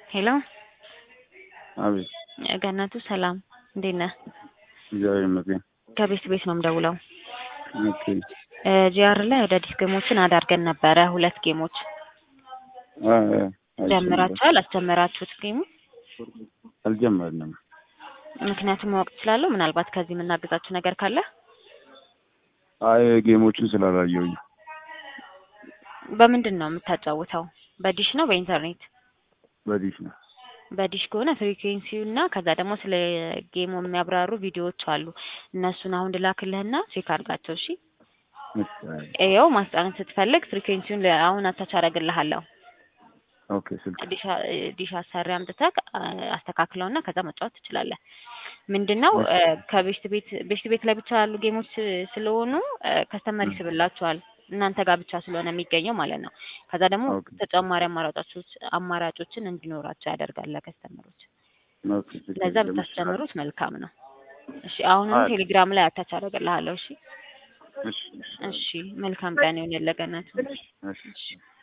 ሄሎ አቤት ገነቱ ሰላም፣ እንዴት ነህ? እግዚአብሔር ይመስገን። ከቤት ቤት ነው የምደውለው። ኦኬ ጂአር ላይ አዳዲስ ጌሞችን አዳርገን ነበረ። ሁለት ጌሞች አ አ አይቼ ጀምራችኋል? አስጀመራችሁት ጌሙ? ነበር። አልጀመርንም። ምክንያቱም ማወቅ እችላለሁ? ምናልባት ከዚህ የምናግዛችሁ ነገር ካለ አይ ጌሞቹን ስላላየሁኝ በምንድን ነው የምታጫውተው? በዲሽ ነው በኢንተርኔት? በዲሽ ነው። በዲሽ ከሆነ ፍሪኩዌንሲው እና ከዛ ደግሞ ስለ ጌሙ የሚያብራሩ ቪዲዮዎች አሉ። እነሱን አሁን ልላክልህና ቼክ አድርጋቸው። እሺ እሺ፣ አይ፣ ይኸው ማስጫን ስትፈልግ ፍሪኩዌንሲውን ለ- አሁን አታች አደርግልሃለሁ። ኦኬ ስልክ ዲሽ ዲሽ አሰሪ አምጥተህ አስተካክለውና ከዛ መጫወት ትችላለህ። ምንድነው እ፣ ከቤስት ቤት ቤስት ቤት ላይ ብቻ ያሉ ጌሞች ስለሆኑ ከስተመር ይስብላችኋል እናንተ ጋር ብቻ ስለሆነ የሚገኘው ማለት ነው። ከዛ ደግሞ ኦኬ ተጨማሪ አማራጮች አማራጮችን እንዲኖራቸው ያደርጋል ለከስተመሮች። ኦኬ ችግር ለዛ የለም። ብታስጨምሩት መልካም ነው። እሺ አሁንም አይ፣ ቴሌግራም ላይ አታች አደርግልሃለሁ። እሺ እሺ፣ እሺ፣ እሺ መልካም ቀን ይሁንልህ ገነቱ። እሺ።